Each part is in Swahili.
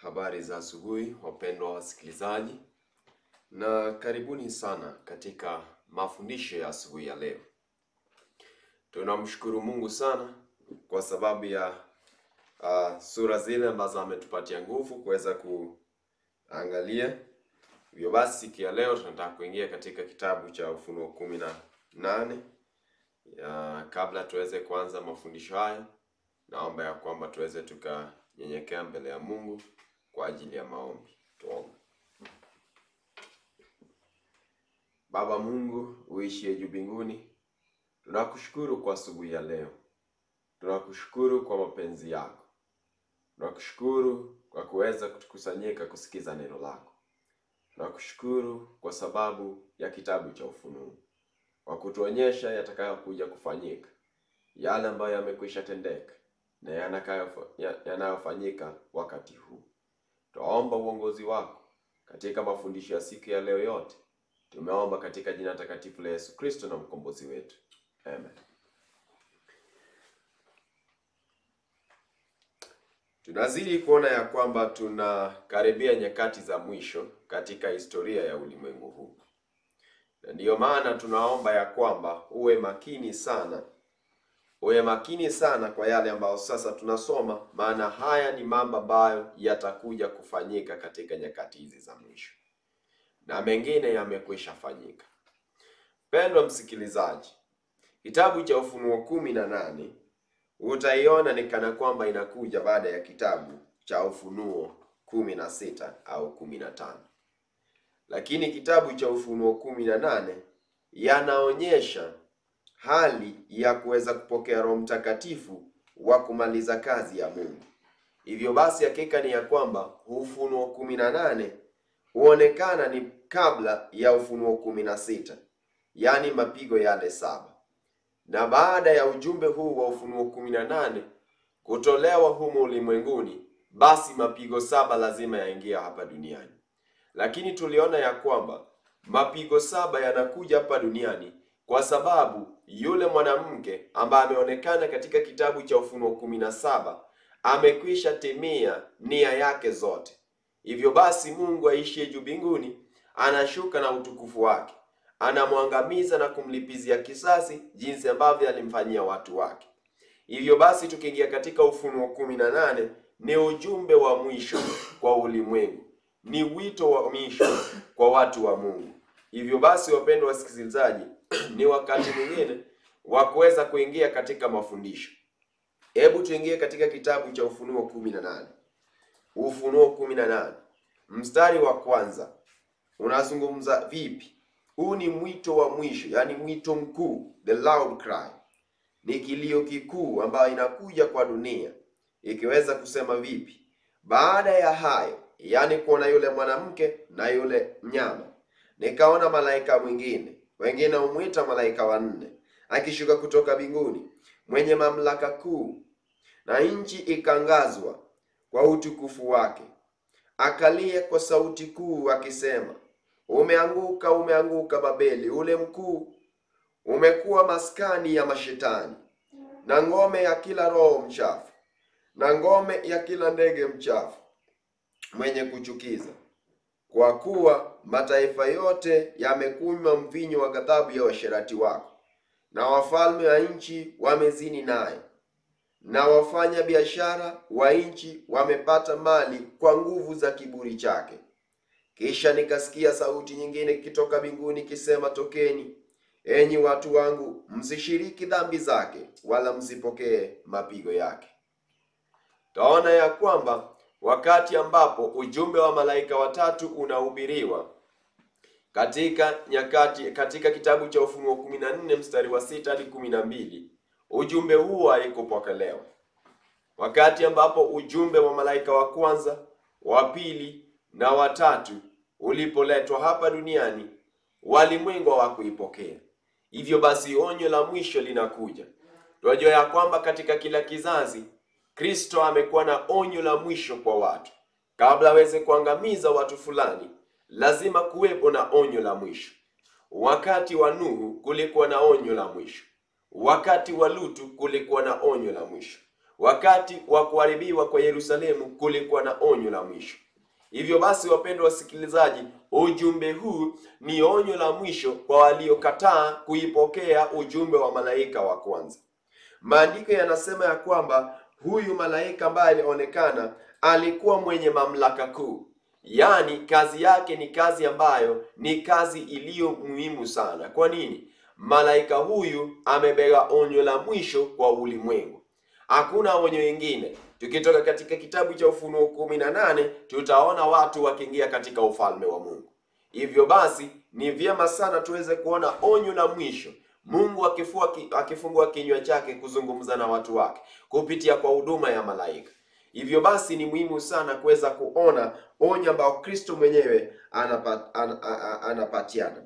Habari za asubuhi wapendwa wasikilizaji, na karibuni sana katika mafundisho ya asubuhi ya leo. Tunamshukuru Mungu sana kwa sababu ya uh, sura zile ambazo ametupatia nguvu kuweza kuangalia. Hivyo basi siku ya leo tunataka kuingia katika kitabu cha Ufunuo kumi na nane. Ya, kabla tuweze kuanza mafundisho haya, naomba ya kwamba tuweze tukanyenyekea mbele ya Mungu kwa ajili ya maombi. Tuombe. Baba Mungu uishie juu mbinguni, tunakushukuru kwa asubuhi ya leo, tunakushukuru kwa mapenzi yako, tunakushukuru kwa kuweza kutukusanyika kusikiza neno lako, tunakushukuru kwa sababu ya kitabu cha Ufunuo, kwa kutuonyesha yatakayokuja kufanyika, yale ambayo yamekwisha tendeka na yanakayo- ya- yanayofanyika wakati huu. Twaomba uongozi wako katika mafundisho ya siku ya leo yote. Tumeomba katika jina takatifu la Yesu Kristo na mkombozi wetu, amen. Tunazidi kuona ya kwamba tunakaribia nyakati za mwisho katika historia ya ulimwengu huu, na ndiyo maana tunaomba ya kwamba uwe makini sana uwe makini sana kwa yale ambayo sasa tunasoma, maana haya ni mambo ambayo yatakuja kufanyika katika nyakati hizi za mwisho, na mengine yamekwisha fanyika. Pendwa msikilizaji, kitabu cha Ufunuo kumi na nane utaiona ni kana kwamba inakuja baada ya kitabu cha Ufunuo kumi na sita au kumi na tano lakini kitabu cha Ufunuo kumi na nane yanaonyesha hali ya kuweza kupokea Roho Mtakatifu wa kumaliza kazi ya Mungu. Hivyo basi, hakika ni ya kwamba Ufunuo kumi na nane huonekana ni kabla ya Ufunuo kumi na sita yaani mapigo yale saba, na baada ya ujumbe huu wa Ufunuo kumi na nane kutolewa humo ulimwenguni, basi mapigo saba lazima yaingia hapa duniani. Lakini tuliona ya kwamba mapigo saba yanakuja hapa duniani kwa sababu yule mwanamke ambaye ameonekana katika kitabu cha Ufunuo kumi na saba amekwisha timia nia yake zote. Hivyo basi, Mungu aishie juu mbinguni anashuka na utukufu wake, anamwangamiza na kumlipizia kisasi jinsi ambavyo alimfanyia watu wake. Hivyo basi, tukiingia katika Ufunuo kumi na nane ni ujumbe wa mwisho kwa ulimwengu, ni wito wa mwisho kwa watu wa Mungu. Hivyo basi, wapendwa wasikilizaji, ni wakati mwingine wa kuweza kuingia katika mafundisho. Hebu tuingie katika kitabu cha Ufunuo kumi na nane. Ufunuo kumi na nane mstari wa kwanza unazungumza vipi? Huu ni mwito wa mwisho, yaani mwito mkuu, the loud cry, ni kilio kikuu ambayo inakuja kwa dunia, ikiweza kusema vipi? Baada ya hayo, yaani kuona yule mwanamke na yule mnyama, nikaona malaika mwingine wengine humwita malaika wa nne akishuka kutoka mbinguni, mwenye mamlaka kuu, na nchi ikangazwa kwa utukufu wake. Akalia kwa sauti kuu akisema, umeanguka, umeanguka Babeli ule mkuu, umekuwa maskani ya mashetani na ngome ya kila roho mchafu na ngome ya kila ndege mchafu mwenye kuchukiza kwa kuwa mataifa yote yamekunywa mvinyo wa ghadhabu ya uasherati wako, na wafalme wa nchi wamezini naye, na wafanya biashara wa nchi wamepata mali kwa nguvu za kiburi chake. Kisha nikasikia sauti nyingine ikitoka mbinguni ikisema, tokeni, enyi watu wangu, msishiriki dhambi zake, wala msipokee mapigo yake. Taona ya kwamba wakati ambapo ujumbe wa malaika watatu unahubiriwa katika nyakati katika kitabu cha Ufunuo 14 mstari wa sita hadi kumi na mbili ujumbe huo haikupokelewa. Wakati ambapo ujumbe wa malaika wa kwanza, wa pili na watatu ulipoletwa hapa duniani, walimwengu hawakuipokea. Hivyo basi, onyo la mwisho linakuja. Tunajua ya kwamba katika kila kizazi Kristo amekuwa na onyo la mwisho kwa watu. Kabla aweze kuangamiza watu fulani, lazima kuwepo na onyo la mwisho. Wakati wa Nuhu kulikuwa na onyo la mwisho. Wakati wa Lutu kulikuwa na onyo la mwisho. wakati wa kuharibiwa kwa Yerusalemu kulikuwa na onyo la mwisho. Hivyo basi, wapendwa wasikilizaji, ujumbe huu ni onyo la mwisho kwa waliokataa kuipokea ujumbe wa malaika wa kwanza. Maandiko yanasema ya kwamba huyu malaika ambaye alionekana alikuwa mwenye mamlaka kuu, yaani kazi yake ni kazi ambayo ni kazi iliyo muhimu sana. Kwa nini? Malaika huyu amebeba onyo la mwisho kwa ulimwengu. Hakuna onyo ingine. Tukitoka katika kitabu cha Ufunuo kumi na nane tutaona watu wakiingia katika ufalme wa Mungu. Hivyo basi ni vyema sana tuweze kuona onyo la mwisho, Mungu akifua, akifungua kinywa chake kuzungumza na watu wake kupitia kwa huduma ya malaika. Hivyo basi ni muhimu sana kuweza kuona onyo ambao Kristo mwenyewe anapat, an, an, anapatiana.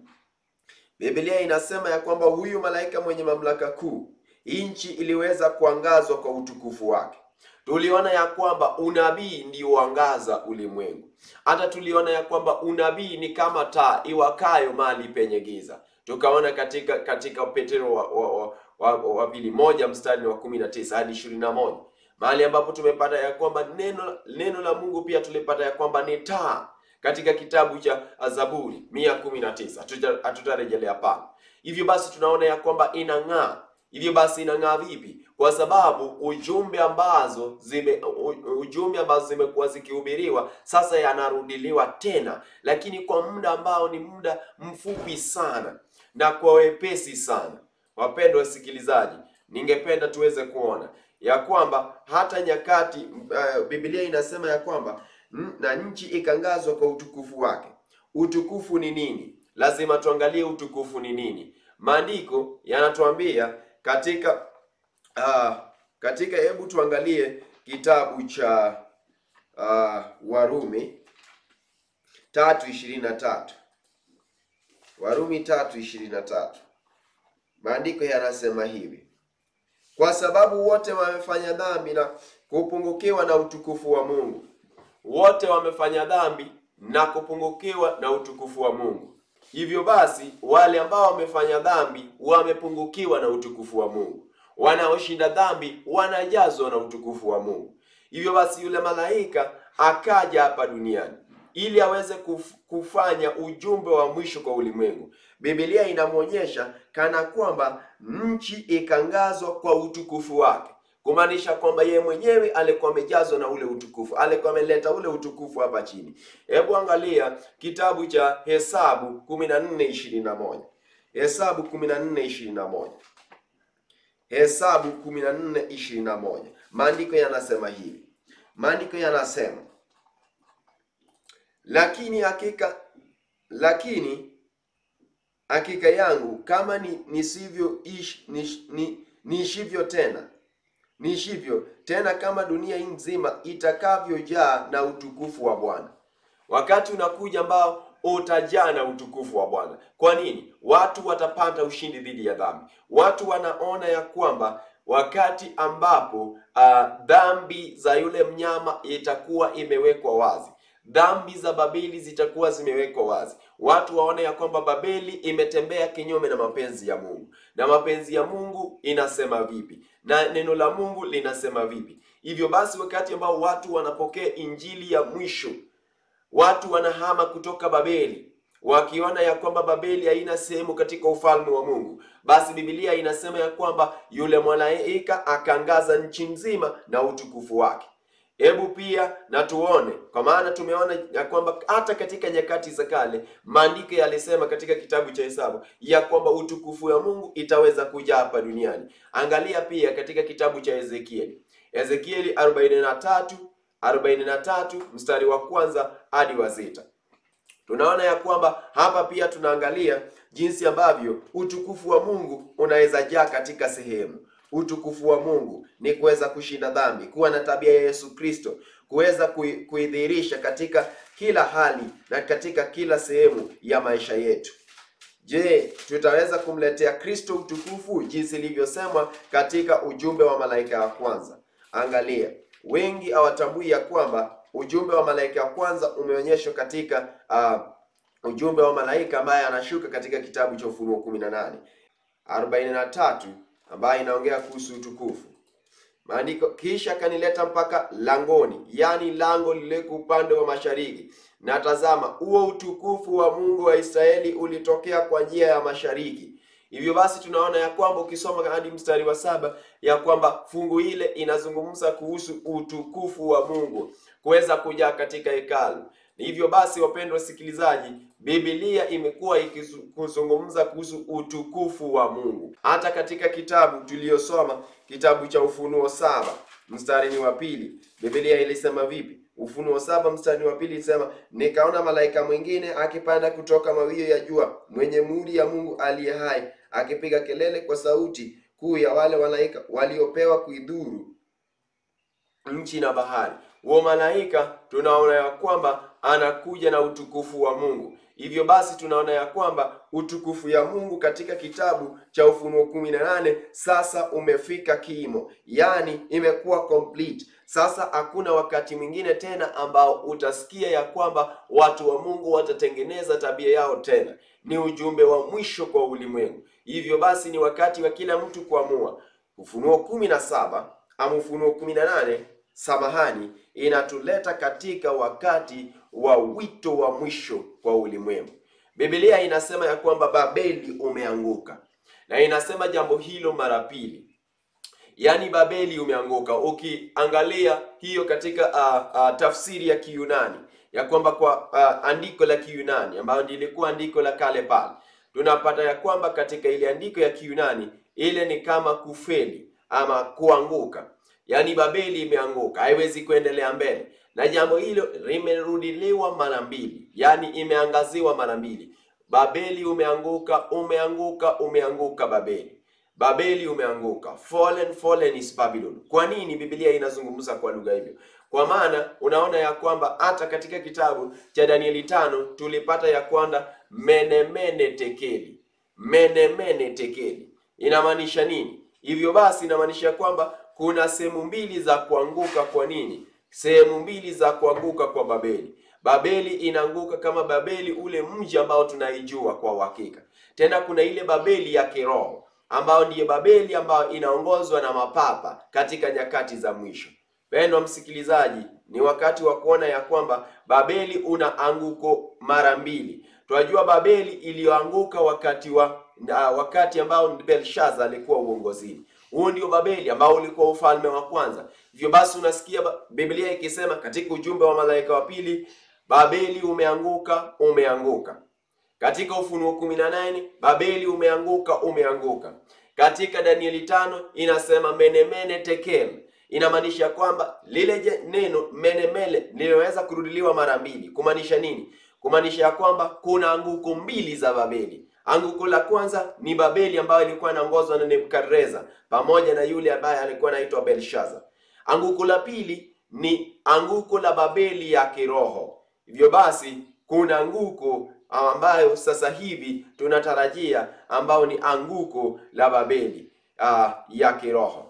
Biblia inasema ya kwamba huyu malaika mwenye mamlaka kuu, nchi iliweza kuangazwa kwa utukufu wake. Tuliona ya kwamba unabii ndio uangaza ulimwengu. Hata tuliona ya kwamba unabii ni kama taa iwakayo mahali penye giza. Tukaona katika katika Petro wa, wa, wa, wa, wa pili moja mstari wa kumi na tisa hadi ishirini na moja mahali ambapo tumepata ya kwamba neno neno la Mungu pia tulipata ya kwamba ni taa katika kitabu cha Zaburi mia kumi na tisa hatutarejelea pale. Hivyo basi tunaona ya kwamba inang'aa. Hivyo basi inang'aa vipi? Kwa sababu ujumbe ambazo zime ujumbe ambazo zimekuwa zikihubiriwa sasa yanarudiliwa tena, lakini kwa muda ambao ni muda mfupi sana na kwa wepesi sana. Wapendwa wasikilizaji, ningependa tuweze kuona ya kwamba hata nyakati uh, Biblia inasema ya kwamba na nchi ikangazwa kwa utukufu wake. Utukufu ni nini? Lazima tuangalie utukufu ni nini. Maandiko yanatuambia katika uh, katika, hebu tuangalie kitabu cha uh, Warumi tatu ishirini na tatu Warumi tatu ishirini na tatu maandiko yanasema hivi kwa sababu wote wamefanya dhambi na kupungukiwa na utukufu wa Mungu. Wote wamefanya dhambi na kupungukiwa na utukufu wa Mungu. Hivyo basi, wale ambao wamefanya dhambi wamepungukiwa na utukufu wa Mungu, wanaoshinda dhambi wanajazwa na utukufu wa Mungu. Hivyo basi, yule malaika akaja hapa duniani ili aweze kuf, kufanya ujumbe wa mwisho kwa ulimwengu. Biblia inamwonyesha kana kwamba nchi ikangazwa kwa utukufu wake, kumaanisha kwamba yeye mwenyewe alikuwa amejazwa na ule utukufu, alikuwa ameleta ule utukufu hapa chini. Hebu angalia kitabu cha Hesabu kumi na nne ishirini na moja Hesabu kumi na nne ishirini na moja Hesabu kumi na nne ishirini na moja Maandiko yanasema hivi, maandiko yanasema lakini hakika lakini hakika yangu kama ni nisivyo ish, nish, ni, niishivyo tena niishivyo tena kama dunia hii nzima itakavyojaa na utukufu wa Bwana. Wakati unakuja ambao utajaa na utukufu wa Bwana. Kwa nini? Watu watapata ushindi dhidi ya dhambi. Watu wanaona ya kwamba wakati ambapo uh, dhambi za yule mnyama itakuwa imewekwa wazi dhambi za Babeli zitakuwa zimewekwa wazi. Watu waone ya kwamba Babeli imetembea kinyume na mapenzi ya Mungu, na mapenzi ya Mungu inasema vipi, na neno la Mungu linasema vipi. Hivyo basi, wakati ambao watu wanapokea injili ya mwisho, watu wanahama kutoka Babeli wakiona ya kwamba Babeli haina sehemu katika ufalme wa Mungu, basi Biblia inasema ya kwamba yule malaika akaangaza nchi nzima na utukufu wake. Hebu pia na tuone, kwa maana tumeona ya kwamba hata katika nyakati za kale maandiko yalisema katika kitabu cha Hesabu ya kwamba utukufu wa Mungu itaweza kuja hapa duniani. Angalia pia katika kitabu cha Ezekieli, Ezekieli 43 43 mstari wa kwanza hadi wa sita. Tunaona ya kwamba hapa pia tunaangalia jinsi ambavyo utukufu wa Mungu unaweza jaa katika sehemu utukufu wa Mungu ni kuweza kushinda dhambi, kuwa na tabia ya Yesu Kristo, kuweza kuidhihirisha katika kila hali na katika kila sehemu ya maisha yetu. Je, tutaweza kumletea Kristo utukufu jinsi ilivyosemwa katika ujumbe wa malaika wa kwanza? Angalia, wengi hawatambui ya kwamba ujumbe wa malaika wa kwanza umeonyeshwa katika uh, ujumbe wa malaika ambaye anashuka katika kitabu cha Ufunuo 18 43 ambayo inaongea kuhusu utukufu. maandiko, kisha akanileta mpaka langoni, yaani lango lililoko upande wa mashariki, na tazama, huo utukufu wa Mungu wa Israeli ulitokea kwa njia ya mashariki. Hivyo basi tunaona ya kwamba ukisoma hadi mstari wa saba ya kwamba fungu ile inazungumza kuhusu utukufu wa Mungu kuweza kujaa katika hekalu. Hivyo basi, wapendwa wasikilizaji, Biblia imekuwa ikizungumza kuhusu utukufu wa Mungu. Hata katika kitabu tuliyosoma, kitabu cha Ufunuo saba mstari ni wa pili, Biblia ilisema vipi? Ufunuo saba mstari wa pili ilisema, nikaona malaika mwingine akipanda kutoka mawio ya jua, mwenye muhuri ya Mungu aliye hai, akipiga kelele kwa sauti kuu ya wale malaika waliopewa kuidhuru nchi na bahari. Huo malaika tunaona ya kwamba anakuja na utukufu wa Mungu. Hivyo basi tunaona ya kwamba utukufu ya Mungu katika kitabu cha Ufunuo kumi na nane sasa umefika kimo, yaani imekuwa complete. Sasa hakuna wakati mwingine tena ambao utasikia ya kwamba watu wa Mungu watatengeneza tabia yao tena. Ni ujumbe wa mwisho kwa ulimwengu. Hivyo basi ni wakati wa kila mtu kuamua. Ufunuo kumi na saba ama Ufunuo kumi na nane samahani, inatuleta katika wakati wa wito wa mwisho kwa ulimwengu. Biblia inasema ya kwamba Babeli umeanguka, na inasema jambo hilo mara pili, yaani Babeli umeanguka. Ukiangalia hiyo katika uh, uh, tafsiri ya Kiyunani ya kwamba kwa uh, andiko la Kiyunani ambayo lilikuwa andiko la kale pale, tunapata ya kwamba katika ile andiko ya Kiyunani ile ni kama kufeli ama kuanguka Yaani Babeli imeanguka, haiwezi kuendelea mbele, na jambo hilo limerudiliwa mara mbili, yaani imeangaziwa mara mbili. Babeli umeanguka, umeanguka, umeanguka Babeli. Babeli umeanguka, fallen, fallen is Babylon. Kwa nini Biblia inazungumza kwa lugha hivyo? Kwa maana unaona ya kwamba hata katika kitabu cha Danieli tano tulipata ya kwamba menemene tekeli, menemene tekeli inamaanisha nini? Hivyo basi inamaanisha kwamba kuna sehemu mbili za kuanguka. Kwa nini? Sehemu mbili za kuanguka kwa Babeli. Babeli inaanguka kama Babeli, ule mji ambao tunaijua kwa uhakika. Tena kuna ile Babeli ya kiroho ambayo ndiye Babeli ambayo inaongozwa na mapapa katika nyakati za mwisho. Pendwa msikilizaji, ni wakati wa kuona ya kwamba Babeli una anguko mara mbili. Tunajua Babeli iliyoanguka wakati wa uh, wakati ambao Belshaza alikuwa uongozini. Huo ndio Babeli ambao ulikuwa ufalme wa kwanza. Hivyo basi unasikia Biblia ikisema katika ujumbe wa malaika wa pili, Babeli umeanguka, umeanguka. Katika Ufunuo kumi na nane Babeli umeanguka, umeanguka. Katika Danieli tano inasema menemene tekel, inamaanisha kwamba lile neno menemele linaweza kurudiliwa mara mbili. Kumaanisha nini? Kumaanisha ya kwamba kuna anguko mbili za Babeli. Anguko la kwanza ni Babeli ambayo ilikuwa inaongozwa na Nebukadreza pamoja na yule ambaye alikuwa anaitwa Belshaza. Anguko la pili ni anguko la Babeli ya kiroho. Hivyo basi kuna anguko ambayo sasa hivi tunatarajia ambao ni anguko la Babeli uh, ya kiroho.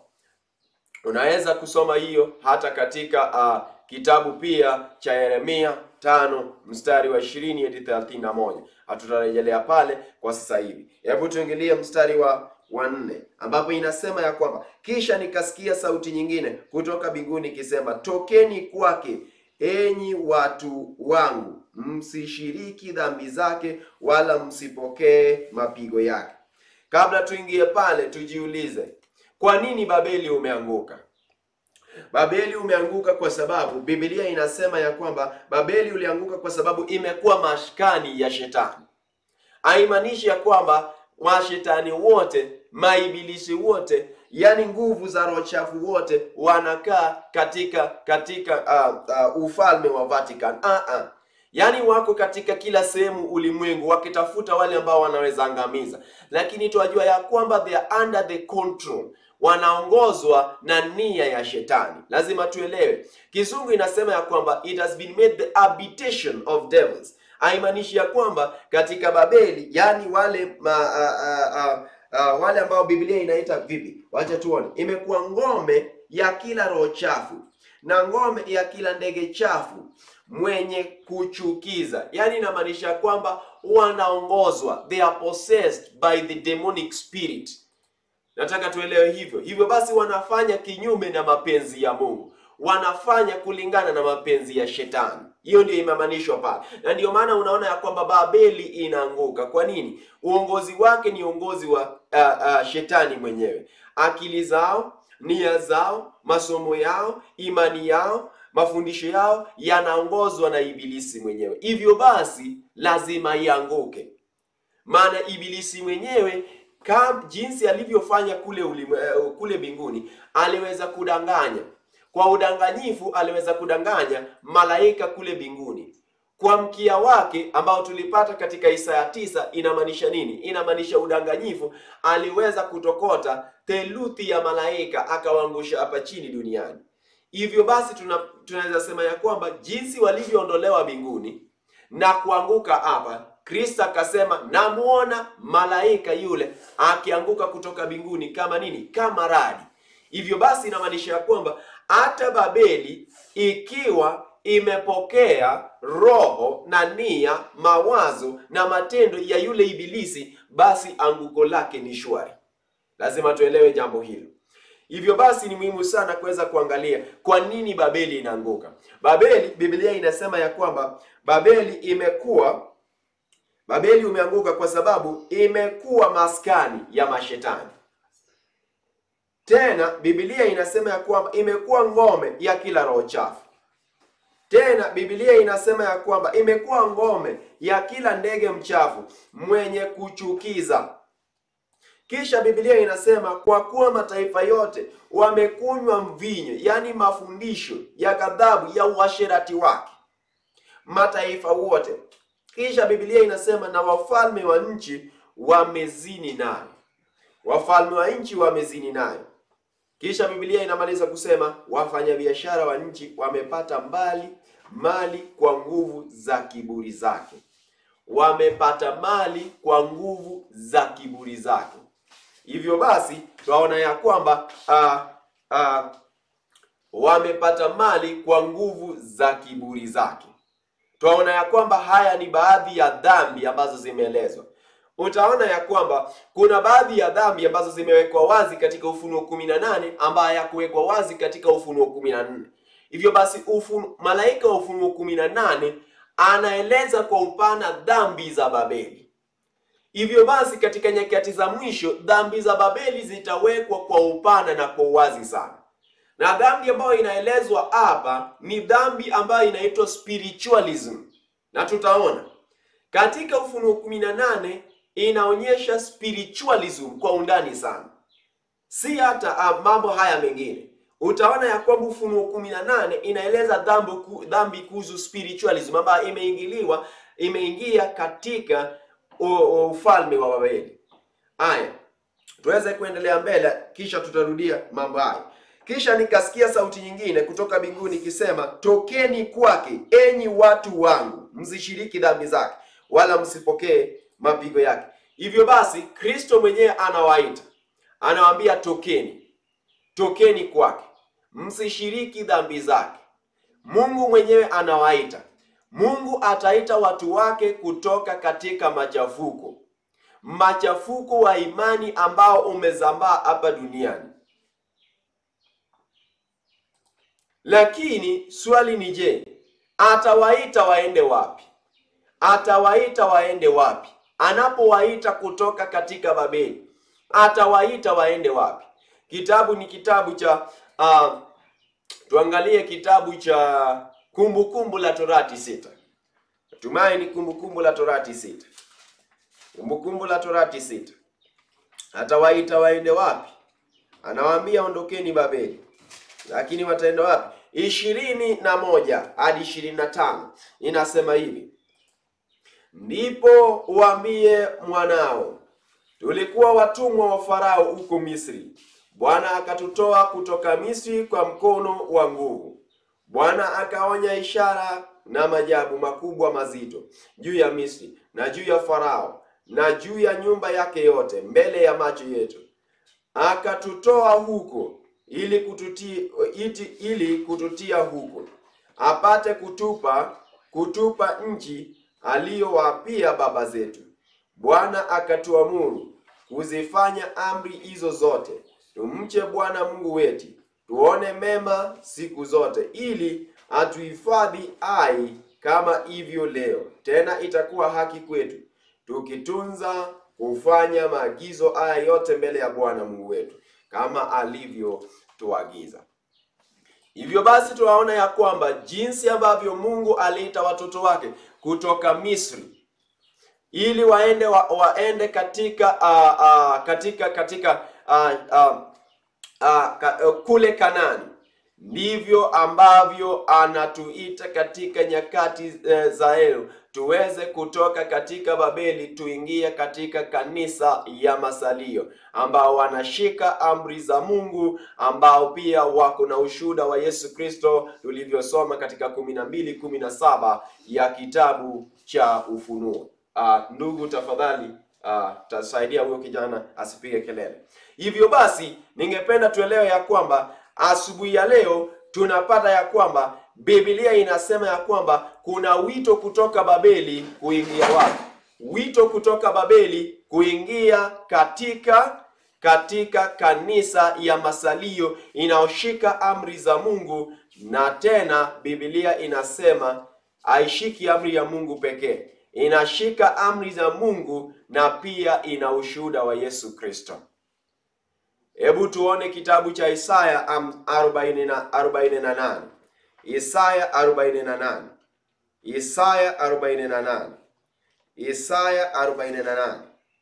Unaweza kusoma hiyo hata katika uh, kitabu pia cha Yeremia tano mstari wa ishirini hadi thelathini na moja. Hatutarejelea pale kwa sasa hivi. Hebu tuingilie mstari wa wa nne ambapo inasema ya kwamba kisha nikasikia sauti nyingine kutoka mbinguni ikisema, tokeni kwake enyi watu wangu, msishiriki dhambi zake, wala msipokee mapigo yake. Kabla tuingie pale, tujiulize kwa nini Babeli umeanguka? Babeli umeanguka kwa sababu Biblia inasema ya kwamba Babeli ulianguka kwa sababu imekuwa maskani ya shetani. Haimaanishi ya kwamba mashetani wote, maibilisi wote, yani nguvu za roho chafu wote wanakaa katika katika uh, uh, ufalme wa Vatican. Uh -uh. Yaani wako katika kila sehemu ulimwengu wakitafuta wale ambao wanaweza angamiza, lakini tunajua ya kwamba they are under the control wanaongozwa na nia ya shetani. Lazima tuelewe, Kizungu inasema ya kwamba it has been made the habitation of devils. Haimaanishi ya kwamba katika Babeli, yani wale ma, a, a, a, a, wale ambao Biblia inaita vipi? Wacha tuone, imekuwa ngome ya kila roho chafu na ngome ya kila ndege chafu mwenye kuchukiza. Yani inamaanisha kwamba wanaongozwa, they are possessed by the demonic spirit Nataka tuelewe hivyo. Hivyo basi, wanafanya kinyume na mapenzi ya Mungu, wanafanya kulingana na mapenzi ya Shetani. Hiyo ndio imeamanishwa pale, na ndio maana unaona ya kwamba Babeli inaanguka. Kwa nini? Uongozi wake ni uongozi wa uh, uh, Shetani mwenyewe. Akili zao, nia zao, masomo yao, imani yao, mafundisho yao yanaongozwa na Ibilisi mwenyewe. Hivyo basi, lazima ianguke, maana Ibilisi mwenyewe kama jinsi alivyofanya kule ulimwe, kule mbinguni aliweza kudanganya kwa udanganyifu, aliweza kudanganya malaika kule mbinguni kwa mkia wake ambao tulipata katika Isaya tisa. Inamaanisha nini? Inamaanisha udanganyifu. Aliweza kutokota theluthi ya malaika akawaangusha hapa chini duniani. Hivyo basi tuna, tunaweza sema ya kwamba jinsi walivyoondolewa mbinguni na kuanguka hapa Kristo akasema namuona malaika yule akianguka kutoka mbinguni kama nini? Kama radi. Hivyo basi inamaanisha ya kwamba hata Babeli ikiwa imepokea roho na nia, mawazo na matendo ya yule ibilisi, basi anguko lake ni shwari. Lazima tuelewe jambo hilo. Hivyo basi ni muhimu sana kuweza kuangalia kwa nini Babeli inaanguka. Babeli, Biblia inasema ya kwamba Babeli imekuwa Babeli umeanguka kwa sababu imekuwa maskani ya mashetani. Tena Biblia inasema ya kwamba imekuwa ngome ya kila roho chafu. Tena Biblia inasema ya kwamba imekuwa ngome ya kila ndege mchafu mwenye kuchukiza. Kisha Biblia inasema kwa kuwa mataifa yote wamekunywa mvinyo, yaani mafundisho ya ghadhabu ya uasherati wake, mataifa wote kisha Biblia inasema na wafalme wa nchi wamezini nayo, wafalme wa nchi wamezini nayo. Kisha Biblia inamaliza kusema wafanyabiashara wa nchi wamepata mbali mali kwa nguvu za kiburi zake, wamepata mali kwa nguvu za kiburi zake. Hivyo basi twaona ya kwamba uh, uh, wamepata mali kwa nguvu za kiburi zake. Twaona ya kwamba haya ni baadhi ya dhambi ambazo zimeelezwa. Utaona ya kwamba kuna baadhi ya dhambi ambazo zimewekwa wazi katika Ufunuo kumi na nane ambayo hayakuwekwa wazi katika Ufunuo kumi na nne. Hivyo basi ufunu, malaika wa Ufunuo kumi na nane anaeleza kwa upana dhambi za Babeli. Hivyo basi katika nyakati za mwisho dhambi za Babeli zitawekwa kwa upana na kwa uwazi sana na dhambi ambayo inaelezwa hapa ni dhambi ambayo inaitwa spiritualism, na tutaona katika Ufunuo kumi na nane inaonyesha spiritualism kwa undani sana, si hata uh, mambo haya mengine. Utaona ya kwamba Ufunuo kumi na nane inaeleza dhambi ku, dhambi kuhusu spiritualism ambayo imeingiliwa imeingia katika ufalme wa Babeli. Haya, tuweze kuendelea mbele, kisha tutarudia mambo haya. Kisha nikasikia sauti nyingine kutoka mbinguni ikisema, tokeni kwake, enyi watu wangu, msishiriki dhambi zake, wala msipokee mapigo yake. Hivyo basi, Kristo mwenyewe anawaita, anawaambia tokeni, tokeni kwake, msishiriki dhambi zake. Mungu mwenyewe anawaita. Mungu ataita watu wake kutoka katika machafuko, machafuko wa imani ambao umezambaa hapa duniani. Lakini swali ni je, atawaita waende wapi? Atawaita waende wapi? Anapowaita kutoka katika Babeli, atawaita waende wapi? Kitabu ni kitabu cha uh, tuangalie kitabu cha Kumbukumbu la Torati sita. Natumai ni Kumbukumbu la Torati sita. Kumbukumbu la Torati sita. Atawaita waende wapi? Anawaambia ondokeni Babeli lakini wataenda wapi? ishirini na moja hadi ishirini na tano inasema hivi: ndipo uambie mwanao, tulikuwa watumwa wa Farao huko Misri, Bwana akatutoa kutoka Misri kwa mkono wa nguvu. Bwana akaonya ishara na maajabu makubwa mazito juu ya Misri na juu ya Farao na juu ya nyumba yake yote mbele ya macho yetu, akatutoa huko ili kututia, iti, ili kututia huko apate kutupa kutupa nchi aliyowapia baba zetu. Bwana akatuamuru kuzifanya amri hizo zote, tumche Bwana Mungu wetu, tuone mema siku zote, ili atuhifadhi hai kama hivyo leo. Tena itakuwa haki kwetu tukitunza kufanya maagizo haya yote mbele ya Bwana Mungu wetu kama alivyotuagiza. Hivyo basi tunaona ya kwamba jinsi ambavyo Mungu aliita watoto wake kutoka Misri ili waende wa, waende katika uh, uh, katika katika uh, uh, uh, ka, uh, kule Kanani, ndivyo ambavyo anatuita katika nyakati uh, za leo tuweze kutoka katika Babeli tuingie katika kanisa ya masalio ambao wanashika amri za Mungu, ambao pia wako na ushuhuda wa Yesu Kristo tulivyosoma katika kumi na mbili kumi na saba ya kitabu cha Ufunuo. Uh, ndugu tafadhali, uh, tasaidia huyo kijana asipige kelele. Hivyo basi, ningependa tuelewe ya kwamba asubuhi ya leo tunapata ya kwamba Biblia inasema ya kwamba kuna wito kutoka Babeli kuingia wapi? Wito kutoka Babeli kuingia katika katika kanisa ya masalio inayoshika amri za Mungu, na tena Biblia inasema haishiki amri ya Mungu pekee, inashika amri za Mungu na pia ina ushuhuda wa Yesu Kristo. Hebu tuone kitabu cha Isaya 48. Isaya 48. Isaya 48. Isaya 48.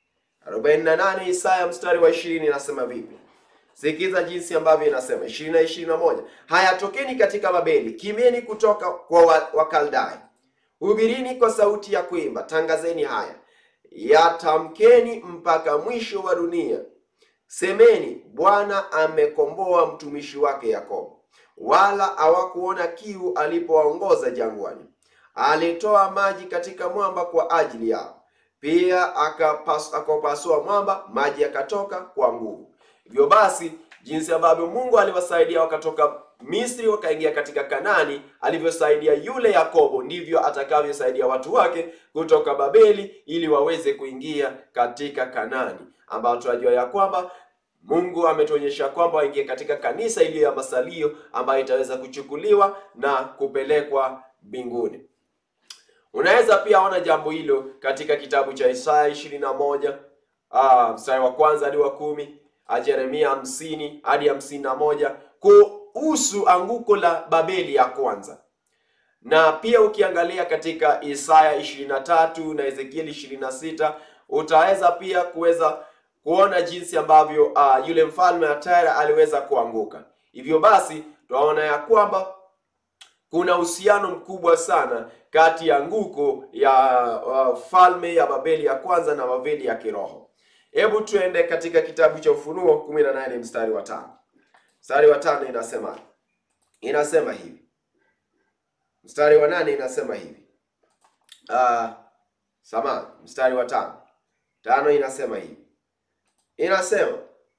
48 Isaya mstari wa 20 inasema vipi? Sikiza jinsi ambavyo inasema 20 na 21. Haya, tokeni katika Babeli, kimieni kutoka kwa Wakaldai, hubirini kwa sauti ya kuimba, tangazeni haya, yatamkeni mpaka mwisho wa dunia. Semeni, Bwana amekomboa mtumishi wake Yakobo, wala hawakuona kiu alipowaongoza jangwani. Alitoa maji katika mwamba kwa ajili yao, pia akapasua mwamba, maji yakatoka kwa nguvu. Hivyo basi, jinsi ambavyo Mungu aliwasaidia wakatoka Misri wakaingia katika Kanani, alivyosaidia yule Yakobo, ndivyo atakavyosaidia watu wake kutoka Babeli ili waweze kuingia katika Kanani, ambayo tunajua ya kwamba Mungu ametuonyesha kwamba waingie katika kanisa iliyo ya masalio ambayo itaweza kuchukuliwa na kupelekwa mbinguni. Unaweza pia ona jambo hilo katika kitabu cha Isaya ishirini na moja mstari wa kwanza hadi wa kumi Yeremia hamsini hadi hamsini na moja kuhusu anguko la Babeli ya kwanza, na pia ukiangalia katika Isaya ishirini na tatu na Ezekieli ishirini na sita utaweza pia kuweza kuona jinsi ambavyo uh, yule mfalme wa Tyre aliweza kuanguka. Hivyo basi tunaona ya kwamba kuna uhusiano mkubwa sana kati ya anguko ya uh, falme ya Babeli ya kwanza na Babeli ya kiroho. Hebu tuende katika kitabu cha Ufunuo 18 mstari wa tano. Mstari wa tano inasema inasema hivi, mstari wa nane inasema hivi uh, samahani, mstari wa tano tano inasema hivi inasema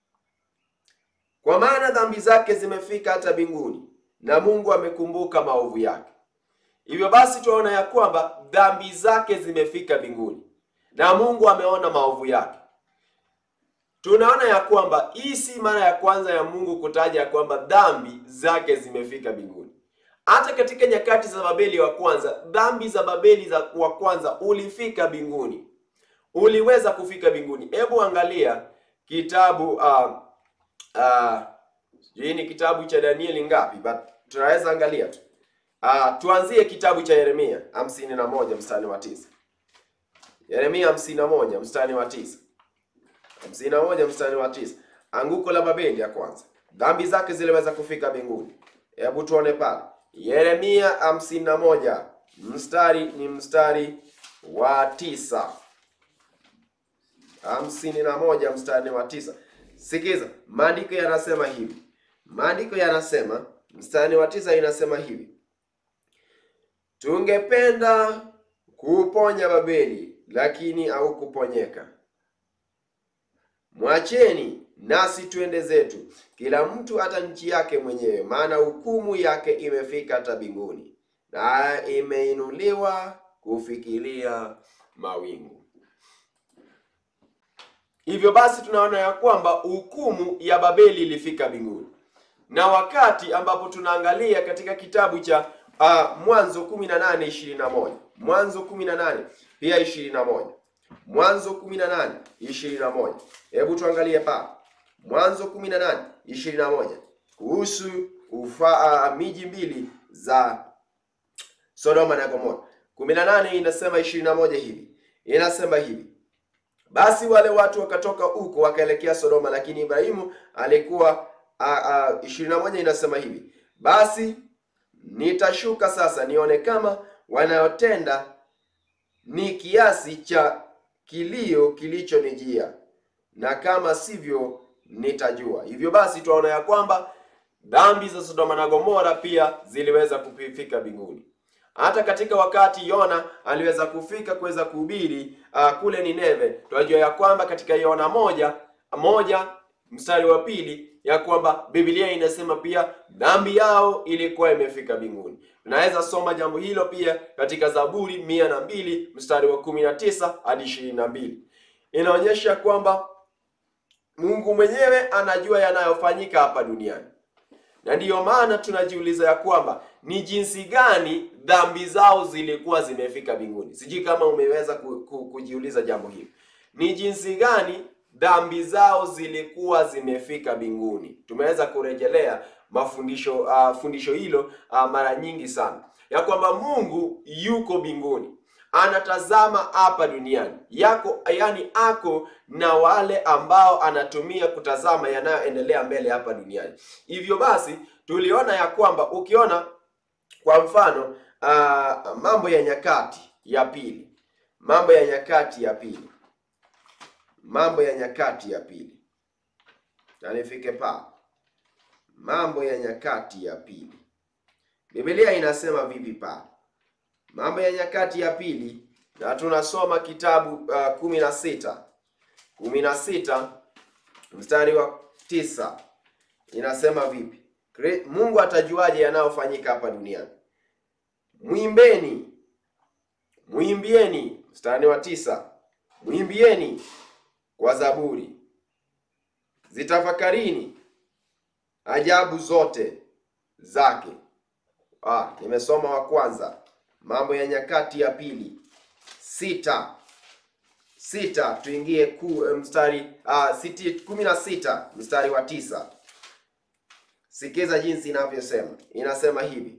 kwa maana dhambi zake zimefika hata mbinguni na Mungu amekumbuka maovu yake. Hivyo basi tunaona ya kwamba dhambi zake zimefika mbinguni na Mungu ameona maovu yake. Tunaona ya kwamba hii si mara ya kwanza ya Mungu kutaja ya kwamba dhambi zake zimefika mbinguni. Hata katika nyakati za Babeli wa kwanza, dhambi za Babeli za wa kwanza ulifika mbinguni, uliweza kufika mbinguni. Hebu angalia kitabu uh, uh, sijui ni kitabu cha Danieli ngapi, but tunaweza angalia tu uh, tuanzie kitabu cha Yeremia hamsini na moja mstari wa tisa. Yeremia hamsini na moja mstari wa tisa hamsini na moja mstari wa tisa. Anguko la Babeli ya kwanza, dhambi zake ziliweza kufika mbinguni. Hebu tuone pale Yeremia hamsini na moja mstari ni mstari wa tisa hamsini na moja mstari wa tisa. Sikiza, maandiko yanasema hivi, maandiko yanasema mstari wa tisa inasema hivi, tungependa kuuponya Babeli, lakini haukuponyeka. Mwacheni nasi twende zetu, kila mtu hata nchi yake mwenyewe, maana hukumu yake imefika hata mbinguni, na imeinuliwa kufikiria mawingu. Hivyo basi tunaona ya kwamba hukumu ya Babeli ilifika mbinguni, na wakati ambapo tunaangalia katika kitabu cha uh, Mwanzo 18 21 Mwanzo 18 pia 21 Mwanzo 18 21, hebu tuangalie pa Mwanzo 18 21 kuhusu ufa uh, miji mbili za Sodoma na Gomora. 18 inasema 21 hivi, inasema hivi basi wale watu wakatoka huko wakaelekea Sodoma, lakini Ibrahimu alikuwa ishirini na moja inasema hivi basi nitashuka sasa nione kama wanayotenda ni kiasi cha kilio kilichonijia, na kama sivyo nitajua. Hivyo basi tunaona ya kwamba dhambi za Sodoma na Gomora pia ziliweza kufika mbinguni. Hata katika wakati Yona aliweza kufika kuweza kuhubiri uh, kule Nineve, tunajua ya kwamba katika Yona moja moja mstari wa pili ya kwamba Biblia inasema pia dhambi yao ilikuwa imefika mbinguni. Tunaweza soma jambo hilo pia katika Zaburi mia na mbili mstari wa kumi na tisa hadi ishirini na mbili inaonyesha kwamba Mungu mwenyewe anajua yanayofanyika hapa duniani na ndiyo maana tunajiuliza ya kwamba ni jinsi gani dhambi zao zilikuwa zimefika mbinguni. Sijui kama umeweza ku, ku, kujiuliza jambo hili, ni jinsi gani dhambi zao zilikuwa zimefika mbinguni. Tumeweza kurejelea mafundisho uh, fundisho hilo uh, mara nyingi sana ya kwamba Mungu yuko mbinguni anatazama hapa duniani yako, yani ako na wale ambao anatumia kutazama yanayoendelea mbele hapa duniani. Hivyo basi tuliona ya kwamba ukiona kwa mfano uh, Mambo ya Nyakati ya pili, Mambo ya Nyakati ya pili, Mambo ya Nyakati ya pili, na nifike pa Mambo ya Nyakati ya pili, Biblia inasema vipi pa Mambo ya Nyakati ya pili, na tunasoma kitabu uh, kumi na sita kumi na sita mstari wa tisa inasema vipi? Mungu atajuaje yanayofanyika hapa duniani? Mwimbeni, mwimbieni, mstari wa tisa, mwimbieni kwa zaburi, zitafakarini ajabu zote zake. Ah, nimesoma wa kwanza Mambo ya Nyakati ya pili sita sita, tuingie ku mstari uh, siti kumi na sita mstari wa tisa. Sikiza jinsi inavyosema, inasema hivi: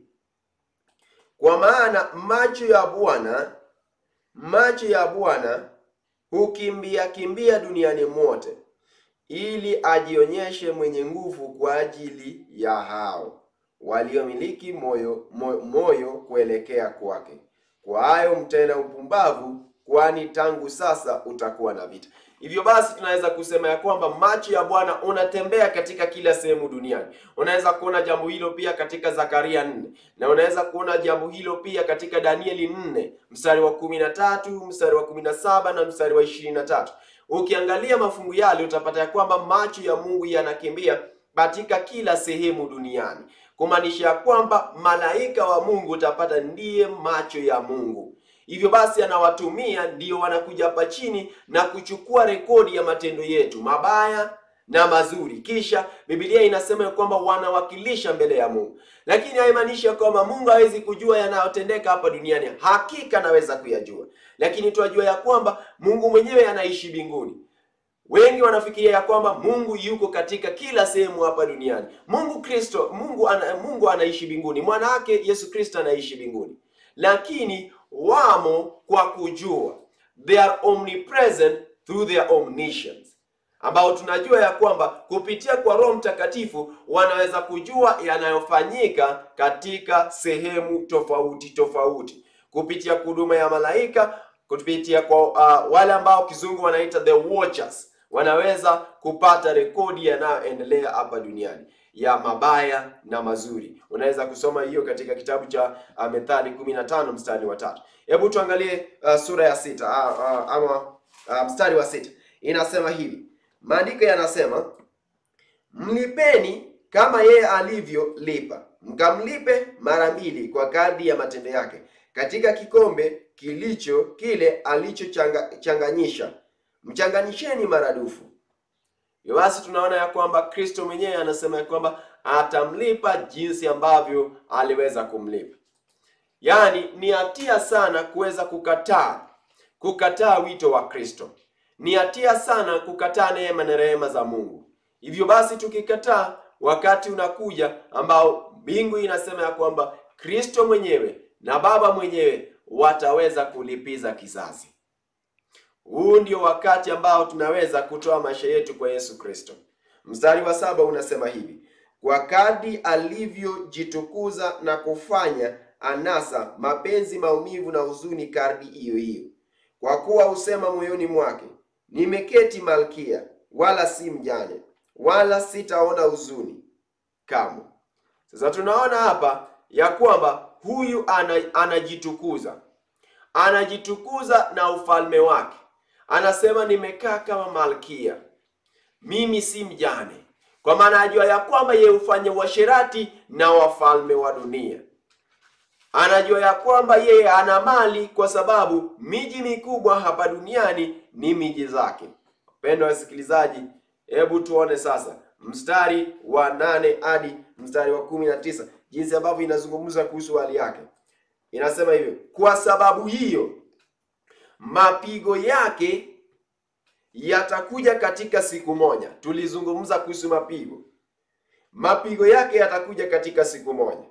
kwa maana macho ya Bwana macho ya Bwana hukimbia kimbia duniani mote, ili ajionyeshe mwenye nguvu kwa ajili ya hao waliomiliki moyo, moyo moyo kuelekea kwake. Kwa hayo mtenda upumbavu, kwani tangu sasa utakuwa na vita. Hivyo basi tunaweza kusema ya kwamba macho ya Bwana unatembea katika kila sehemu duniani. Unaweza kuona jambo hilo pia katika Zakaria nne na unaweza kuona jambo hilo pia katika Danieli nne mstari wa kumi na tatu mstari wa kumi na saba na mstari wa ishirini na tatu. Ukiangalia mafungu yale utapata ya kwamba macho ya Mungu yanakimbia katika kila sehemu duniani kumaanisha ya kwamba malaika wa Mungu utapata ndiye macho ya Mungu. Hivyo basi anawatumia ndio wanakuja hapa chini na kuchukua rekodi ya matendo yetu mabaya na mazuri, kisha Biblia inasema ya kwamba wanawakilisha mbele ya Mungu, lakini haimaanishi ya kwamba Mungu hawezi kujua yanayotendeka hapa duniani. Hakika anaweza kuyajua, lakini tunajua ya kwamba Mungu mwenyewe anaishi mbinguni. Wengi wanafikiria ya kwamba Mungu yuko katika kila sehemu hapa duniani. Mungu Kristo, Mungu ana, Mungu anaishi mbinguni, mwana wake Yesu Kristo anaishi mbinguni, lakini wamo kwa kujua, they are omnipresent through their omniscience, ambao tunajua ya kwamba kupitia kwa Roho Mtakatifu wanaweza kujua yanayofanyika katika sehemu tofauti tofauti, kupitia huduma ya malaika, kupitia kwa uh, wale ambao kizungu wanaita the watchers wanaweza kupata rekodi yanayoendelea hapa duniani ya mabaya na mazuri. Unaweza kusoma hiyo katika kitabu cha uh, Methali 15 mstari wa tatu. Hebu tuangalie uh, sura ya sita uh, uh, ama uh, mstari wa sita inasema hivi, maandiko yanasema mlipeni kama yeye alivyolipa, mkamlipe mara mbili kwa kadri ya matendo yake, katika kikombe kilicho kile alichochanganyisha mchanganyisheni maradufu. Hivyo basi tunaona ya kwamba Kristo mwenyewe anasema ya kwamba atamlipa jinsi ambavyo aliweza kumlipa. Yaani ni hatia sana kuweza kukataa kukataa wito wa Kristo. Ni hatia sana kukataa neema na rehema za Mungu. Hivyo basi tukikataa, wakati unakuja ambao mbingu inasema ya kwamba Kristo mwenyewe na Baba mwenyewe wataweza kulipiza kisasi. Huu ndio wakati ambao tunaweza kutoa maisha yetu kwa Yesu Kristo. Mstari wa saba unasema hivi: kwa kadri alivyojitukuza na kufanya anasa, mapenzi, maumivu na huzuni kadri hiyo hiyo. Kwa kuwa husema moyoni mwake, nimeketi malkia, wala si mjane, wala sitaona huzuni kamwe. Sasa tunaona hapa ya kwamba huyu ana, anajitukuza anajitukuza na ufalme wake. Anasema nimekaa kama malkia, mimi si mjane, kwa maana ajua ya kwamba yeye hufanya uasherati na wafalme wa dunia. Anajua ya kwamba yeye ana mali, kwa sababu miji mikubwa hapa duniani ni miji zake. Wapendwa wasikilizaji, hebu tuone sasa mstari wa nane hadi mstari wa kumi na tisa jinsi ambavyo inazungumza kuhusu hali yake. Inasema hivyo: kwa sababu hiyo mapigo yake yatakuja katika siku moja. Tulizungumza kuhusu mapigo, mapigo yake yatakuja katika siku moja,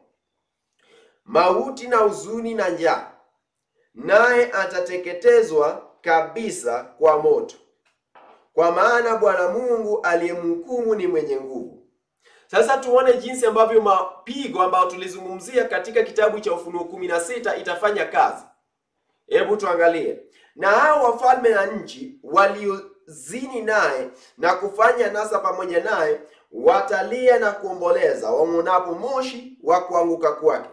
mauti na huzuni na njaa, naye atateketezwa kabisa kwa moto, kwa maana Bwana Mungu aliyemhukumu ni mwenye nguvu. Sasa tuone jinsi ambavyo mapigo ambayo tulizungumzia katika kitabu cha Ufunuo kumi na sita itafanya kazi. Hebu tuangalie. Na hao wafalme na nchi waliozini naye na kufanya nasa pamoja naye watalia na kuomboleza, wamwonapo moshi wa kuanguka kwake,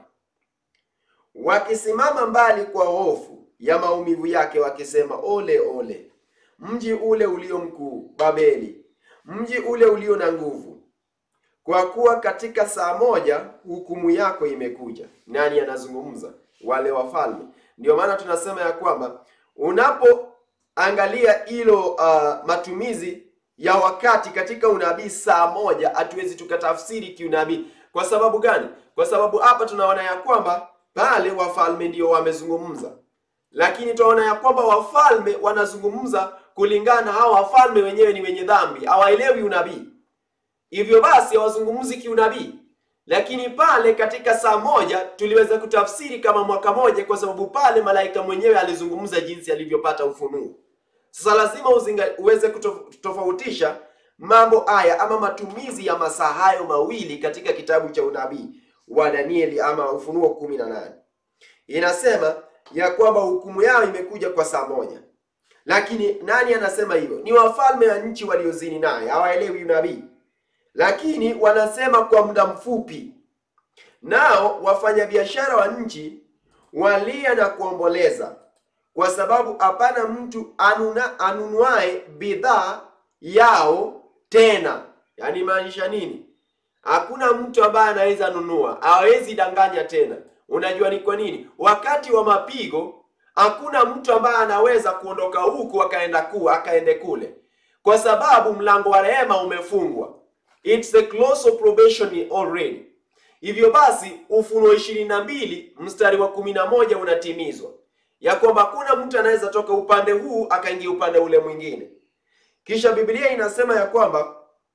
wakisimama mbali kwa hofu ya maumivu yake, wakisema, ole ole mji ule ulio mkuu, Babeli, mji ule ulio na nguvu kwa kuwa katika saa moja hukumu yako imekuja. Nani anazungumza? Wale wafalme. Ndio maana tunasema ya kwamba unapoangalia hilo uh, matumizi ya wakati katika unabii saa moja, hatuwezi tukatafsiri kiunabii. Kwa sababu gani? Kwa sababu hapa tunaona ya kwamba pale wafalme ndio wamezungumza, lakini tunaona ya kwamba wafalme wanazungumza kulingana na hao wafalme wenyewe ni wenye dhambi, hawaelewi unabii hivyo basi hawazungumzi kiunabii, lakini pale katika saa moja tuliweza kutafsiri kama mwaka moja, kwa sababu pale malaika mwenyewe alizungumza jinsi alivyopata ufunuo. Sasa lazima uzinga, uweze kutofautisha mambo haya ama matumizi ya masaa hayo mawili katika kitabu cha unabii wa Danieli ama Ufunuo kumi na nane. Inasema ya kwamba hukumu yao imekuja kwa saa moja, lakini nani anasema hivyo? Ni wafalme wa nchi waliozini naye, hawaelewi unabii lakini wanasema kwa muda mfupi. Nao wafanyabiashara wa nchi walia na kuomboleza, kwa sababu hapana mtu anuna anunuaye bidhaa yao tena. Yaani maanisha nini? Hakuna mtu ambaye anaweza nunua, hawezi danganya tena. Unajua ni kwa nini? Wakati wa mapigo hakuna mtu ambaye anaweza kuondoka huku akaenda ku akaende kule, kwa sababu mlango wa rehema umefungwa. It's a close of probation already. Hivyo basi Ufunuo ishirini na mbili mstari wa kumi na moja unatimizwa ya kwamba hakuna mtu anaweza toka upande huu akaingia upande ule mwingine. Kisha Biblia inasema ya kwamba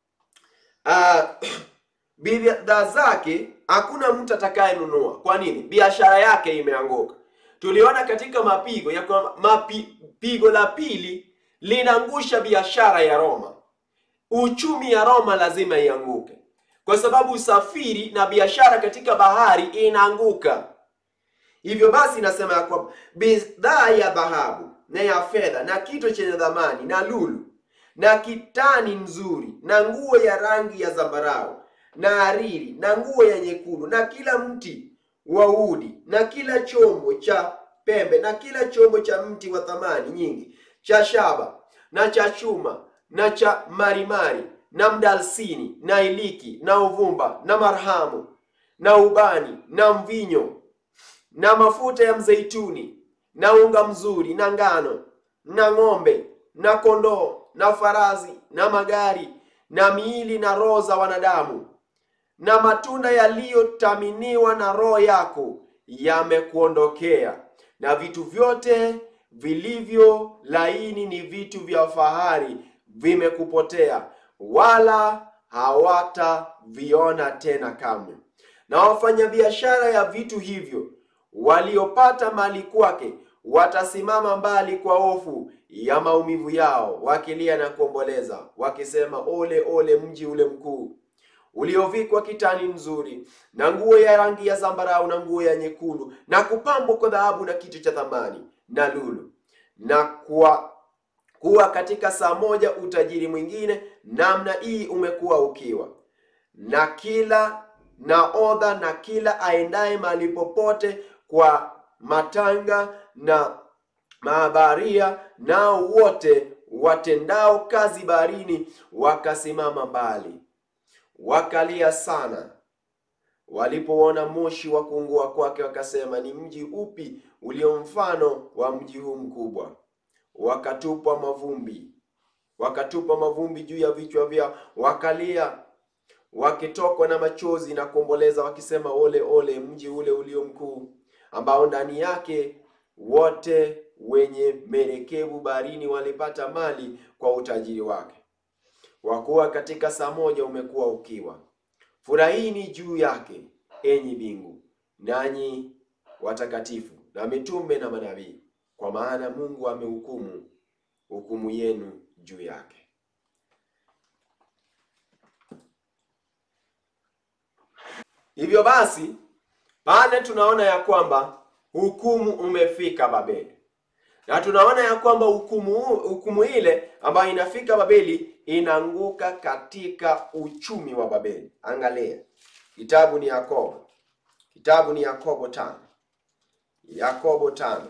uh, bidhaa zake hakuna mtu atakayenunua. Kwa nini? Biashara yake imeanguka. Tuliona katika mapigo ya kwamba mapigo la pili linaangusha biashara ya Roma. Uchumi ya Roma lazima ianguke, kwa sababu usafiri na biashara katika bahari inaanguka. Hivyo basi inasema ya kwamba bidhaa ya dhahabu na ya fedha na kito chenye dhamani na lulu na kitani nzuri na nguo ya rangi ya zambarau na hariri na nguo ya nyekundu na kila mti wa udi na kila chombo cha pembe na kila chombo cha mti wa thamani nyingi cha shaba na cha chuma na cha marimari na mdalsini na iliki na uvumba na marhamu na ubani na mvinyo na mafuta ya mzeituni na unga mzuri na ngano na ng'ombe na kondoo na farasi na magari na miili na roho za wanadamu na matunda yaliyotaminiwa na roho yako yamekuondokea, na vitu vyote vilivyo laini ni vitu vya fahari vimekupotea, wala hawataviona tena kamwe. Na wafanyabiashara ya vitu hivyo waliopata mali kwake watasimama mbali kwa hofu ya maumivu yao, wakilia na kuomboleza, wakisema, ole ole mji ule mkuu uliovikwa kitani nzuri na nguo ya rangi ya zambarau na nguo ya nyekundu na kupambwa kwa dhahabu na kitu cha thamani na lulu, na kuwa kuwa katika saa moja utajiri mwingine namna hii umekuwa ukiwa, na kila naodha na kila aendaye mahali popote kwa matanga na mahabaria, nao wote watendao kazi baharini wakasimama mbali wakalia sana walipoona moshi wa kuungua kwake, wakasema, ni mji upi ulio mfano wa mji huu mkubwa? Wakatupa mavumbi, wakatupa mavumbi juu ya vichwa vyao, wakalia wakitokwa na machozi na kuomboleza, wakisema, ole ole mji ule ulio mkuu, ambao ndani yake wote wenye merekebu baharini walipata mali kwa utajiri wake kwa kuwa katika saa moja umekuwa ukiwa. Furahini juu yake, enyi mbingu, nanyi watakatifu na mitume na manabii, kwa maana Mungu amehukumu hukumu yenu juu yake. Hivyo basi, pale tunaona ya kwamba hukumu umefika Babeli na tunaona ya kwamba hukumu hukumu ile ambayo inafika Babeli inaanguka katika uchumi wa Babeli. Angalia, kitabu ni Yakobo, kitabu ni Yakobo tano, Yakobo tano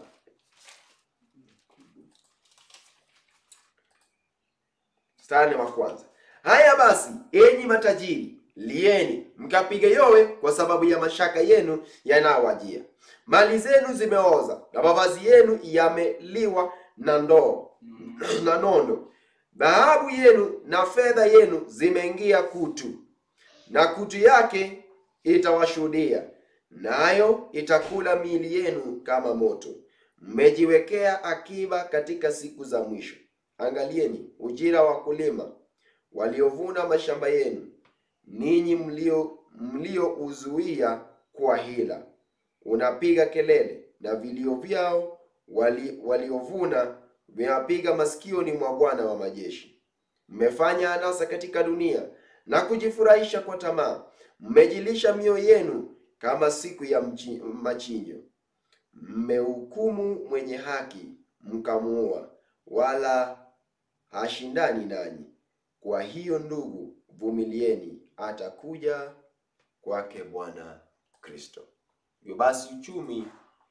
mstari wa kwanza. Haya basi, enyi matajiri, lieni mkapige yowe kwa sababu ya mashaka yenu yanayowajia. Mali zenu zimeoza na mavazi yenu yameliwa na ndoo na nondo. Dhahabu yenu na fedha yenu zimeingia kutu, na kutu yake itawashuhudia, nayo itakula miili yenu kama moto. Mmejiwekea akiba katika siku za mwisho. Angalieni ujira wa kulima waliovuna mashamba yenu, ninyi mlio mliouzuia kwa hila. Unapiga kelele na vilio vyao wali, waliovuna vinapiga masikioni mwa Bwana wa majeshi. Mmefanya anasa katika dunia na kujifurahisha kwa tamaa. Mmejilisha mioyo yenu kama siku ya mchi, machinjo. Mmehukumu mwenye haki mkamuua, wala hashindani nanyi. Kwa hiyo ndugu, vumilieni, atakuja kwake Bwana Kristo. Hivyo basi uchumi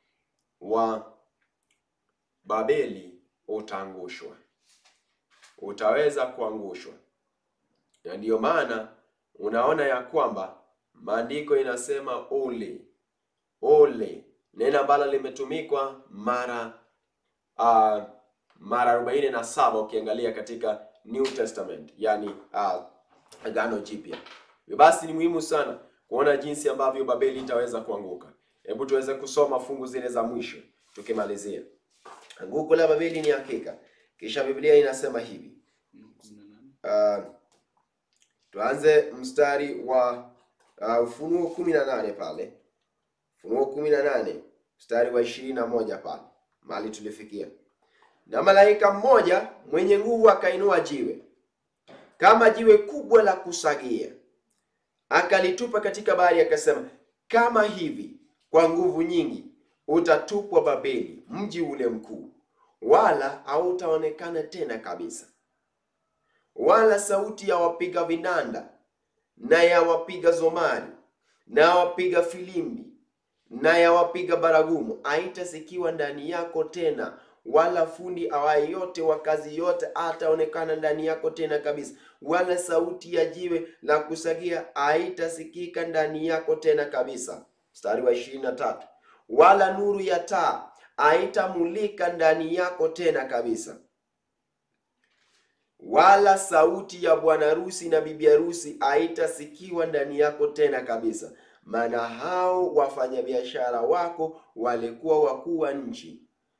wa Babeli utaangushwa, utaweza kuangushwa, na ndiyo maana unaona ya kwamba maandiko inasema ole ole, neno ambalo limetumikwa mara uh, mara arobaini na saba ukiangalia katika New Testament, yani uh, Agano Jipya. Hivyo basi ni muhimu sana kuona jinsi ambavyo Babeli itaweza kuanguka. Hebu tuweze kusoma fungu zile za mwisho tukimalizia. Anguko la Babeli ni hakika. Kisha Biblia inasema hivi. Uh, tuanze mstari wa uh, Ufunuo kumi na nane pale, Ufunuo kumi na nane mstari wa ishirini na moja pale mahali tulifikia. Na malaika mmoja mwenye nguvu akainua jiwe kama jiwe kubwa la kusagia, akalitupa katika bahari, akasema, kama hivi kwa nguvu nyingi utatupwa Babeli, mji ule mkuu, wala hautaonekana tena kabisa. Wala sauti ya wapiga vinanda na ya wapiga zomari na ya wapiga filimbi na ya wapiga baragumu haitasikiwa ndani yako tena, wala fundi awaye yote wa kazi yote hataonekana ndani yako tena kabisa, wala sauti ya jiwe la kusagia haitasikika ndani yako tena kabisa. Mstari wa ishirini na tatu wala nuru ya taa haitamulika ndani yako tena kabisa, wala sauti ya bwana harusi na bibi harusi haitasikiwa ndani yako tena kabisa, maana hao wafanyabiashara wako walikuwa wakuu wa nchi,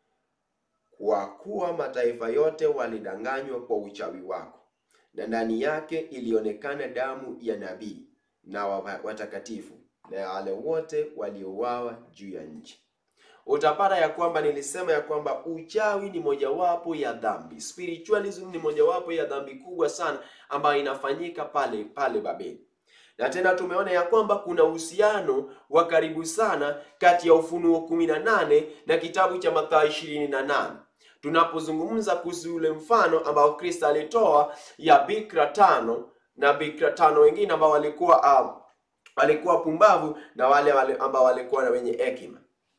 kwa kuwa mataifa yote walidanganywa kwa uchawi wako, na ndani yake ilionekana damu ya nabii na wa- watakatifu na wale wote waliouawa juu ya nchi. Utapata ya kwamba nilisema ya kwamba uchawi ni mojawapo ya dhambi, spiritualism ni mojawapo ya dhambi kubwa sana ambayo inafanyika pale pale Babeli. Na tena tumeona ya kwamba kuna uhusiano wa karibu sana kati ya Ufunuo 18 na kitabu cha Mathayo 28 tunapozungumza kuhusu ule mfano ambao Kristo alitoa ya bikira tano na bikira tano wengine ambao walikuwa uh, walikuwa pumbavu na wale, wale ambao walikuwa na wenye hekima.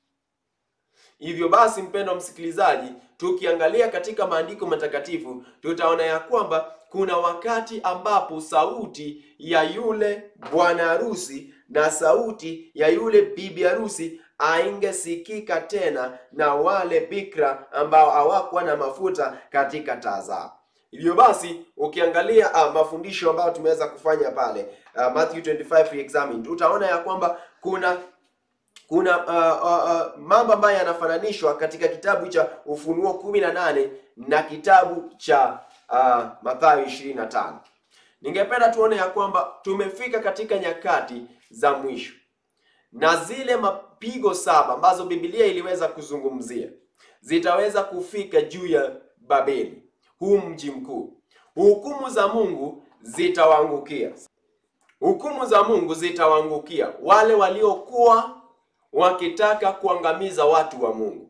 Hivyo basi, mpendwa msikilizaji, tukiangalia katika maandiko matakatifu tutaona ya kwamba kuna wakati ambapo sauti ya yule bwana harusi na sauti ya yule bibi harusi aingesikika tena na wale bikra ambao hawakuwa na mafuta katika taa zao. Hivyo basi ukiangalia uh, mafundisho ambayo tumeweza kufanya pale uh, Matthew 25 re-examined, utaona ya kwamba kuna kuna uh, uh, uh, mambo ambayo yanafananishwa katika kitabu cha Ufunuo 18 na kitabu cha uh, Mathayo 25. Ningependa tuone ya kwamba tumefika katika nyakati za mwisho na zile mapigo saba ambazo Biblia iliweza kuzungumzia zitaweza kufika juu ya Babeli, huu mji mkuu. Hukumu za Mungu zitawaangukia, hukumu za Mungu zitawaangukia wale waliokuwa wakitaka kuangamiza watu wa Mungu.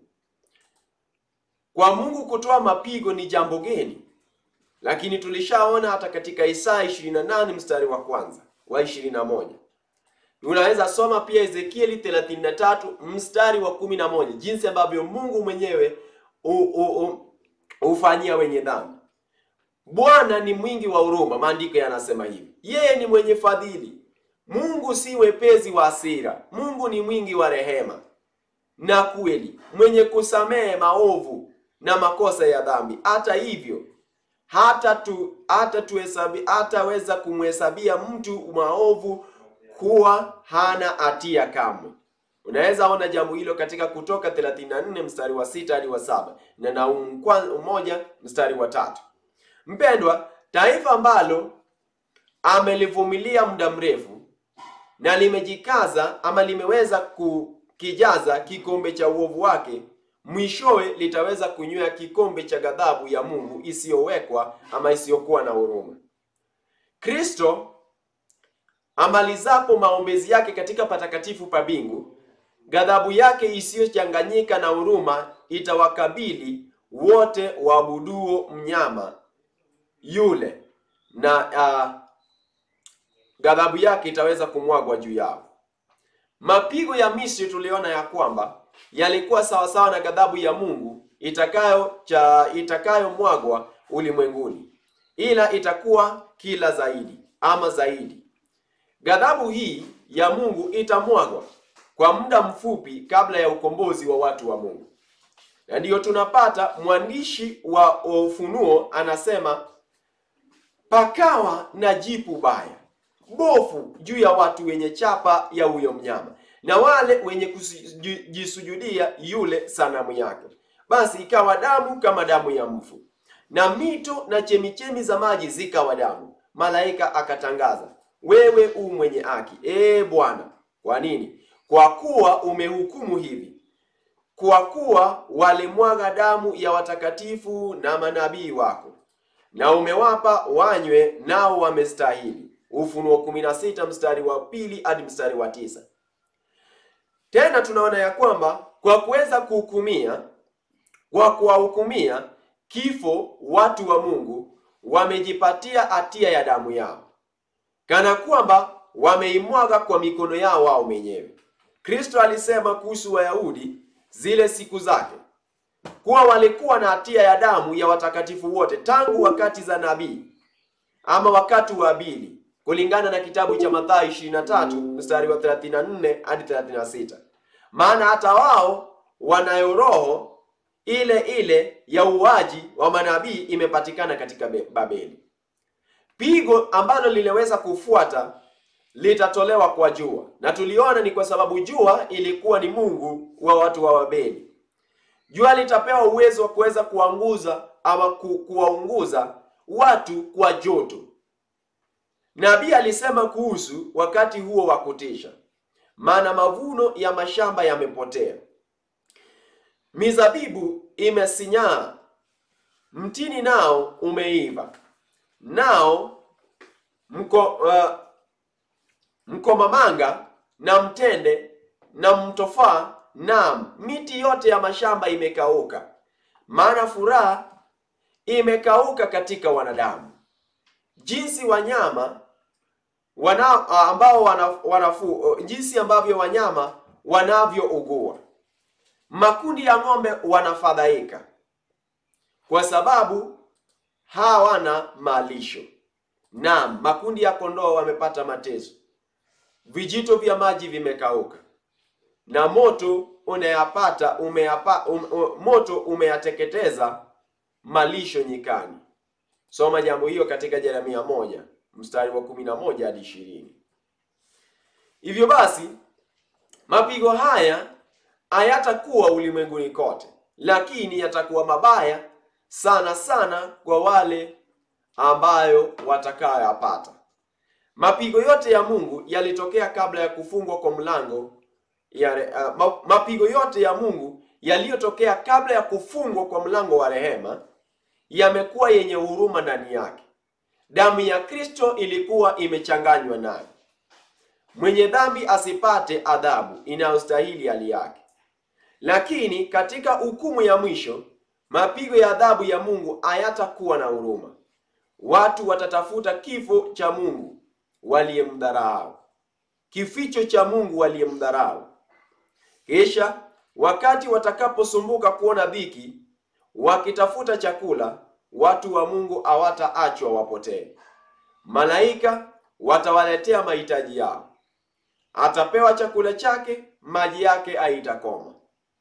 Kwa Mungu kutoa mapigo ni jambo geni, lakini tulishaona hata katika Isaya 28 mstari wa kwanza wa 21. Unaweza soma pia Ezekieli 33 mstari wa 11, jinsi ambavyo Mungu mwenyewe hufanyia wenye dhambi. Bwana ni mwingi wa huruma, maandiko yanasema hivi. Yeye ni mwenye fadhili. Mungu si wepesi wa hasira. Mungu ni mwingi wa rehema na kweli, mwenye kusamehe maovu na makosa ya dhambi. Hata hivyo hata tu hata tuhesabi hataweza kumhesabia mtu maovu kuwa hana hatia kamwe. Unaweza ona jambo hilo katika Kutoka 34 mstari wa sita hadi wa saba na Naumu moja mstari wa tatu. Mpendwa, taifa ambalo amelivumilia muda mrefu na limejikaza ama limeweza kukijaza kikombe cha uovu wake, mwishowe litaweza kunywea kikombe cha ghadhabu ya Mungu isiyowekwa ama isiyokuwa na huruma. Kristo amalizapo maombezi yake katika patakatifu pa mbingu, ghadhabu yake isiyochanganyika na huruma itawakabili wote waabuduo mnyama yule na uh, ghadhabu yake itaweza kumwagwa juu yao. Mapigo ya Misri tuliona ya kwamba yalikuwa sawasawa na ghadhabu ya Mungu itakayo cha itakayomwagwa ulimwenguni, ila itakuwa kila zaidi ama zaidi. Ghadhabu hii ya Mungu itamwagwa kwa muda mfupi kabla ya ukombozi wa watu wa Mungu, na ndiyo tunapata mwandishi wa Ufunuo anasema pakawa na jipu baya bofu juu ya watu wenye chapa ya huyo mnyama na wale wenye kujisujudia yule sanamu yake. Basi ikawa damu kama damu ya mfu, na mito na chemichemi za maji zikawa damu. Malaika akatangaza, wewe u mwenye haki, ee Bwana. Kwa nini? Kwa kuwa umehukumu hivi, kwa kuwa walimwaga damu ya watakatifu na manabii wako, na umewapa wanywe, nao wamestahili. Ufunuo 16 mstari wa pili hadi mstari wa tisa. Tena tunaona ya kwamba kwa kuweza kuhukumia, kwa kuwahukumia kifo watu wa Mungu wamejipatia hatia ya damu yao, kana kwamba wameimwaga kwa mikono yao wao wenyewe. Kristo alisema kuhusu Wayahudi zile siku zake kuwa walikuwa na hatia ya damu ya watakatifu wote tangu wakati za nabii ama wakati wa Abili kulingana na kitabu cha Mathayo 23 mstari wa 34 hadi 36. Maana hata wao wanayo roho ile ile ya uuaji wa manabii imepatikana katika Babeli. Pigo ambalo liliweza kufuata litatolewa kwa jua, na tuliona ni kwa sababu jua ilikuwa ni mungu wa watu wa Babeli. Jua litapewa uwezo wa kuweza kuanguza ama ku, kuwaunguza watu kwa joto. Nabii alisema kuhusu wakati huo wa kutisha, maana mavuno ya mashamba yamepotea, mizabibu imesinyaa, mtini nao umeiva, nao mko uh, mkomamanga na mtende na mtofaa, naam, miti yote ya mashamba imekauka, maana furaha imekauka katika wanadamu, jinsi wanyama wana, ambao wana, wanafu, jinsi ambavyo wanyama wanavyougua. Makundi ya ng'ombe wanafadhaika kwa sababu hawana malisho. Naam, makundi ya kondoo wamepata mateso, vijito vya maji vimekauka, na moto unayapata umeyapa, um, um, moto umeyateketeza malisho nyikani. Soma jambo hiyo katika Yeremia moja mstari wa kumi na moja hadi ishirini. Hivyo basi mapigo haya hayatakuwa ulimwenguni kote, lakini yatakuwa mabaya sana sana kwa wale ambayo watakayoyapata. Mapigo yote ya Mungu yalitokea kabla ya kufungwa kwa mlango ya, uh, mapigo yote ya Mungu yaliyotokea kabla ya kufungwa kwa mlango wa rehema yamekuwa yenye huruma ndani yake. Damu ya Kristo ilikuwa imechanganywa nayo. Mwenye dhambi asipate adhabu inayostahili hali yake. Lakini katika hukumu ya mwisho, mapigo ya adhabu ya Mungu hayatakuwa na huruma. Watu watatafuta kifo cha Mungu waliyemdharau, kificho cha Mungu waliyemdharau. Kisha wakati watakaposumbuka kuona dhiki, wakitafuta chakula, watu wa Mungu hawataachwa wapotee. Malaika watawaletea mahitaji yao, atapewa chakula chake, maji yake haitakoma.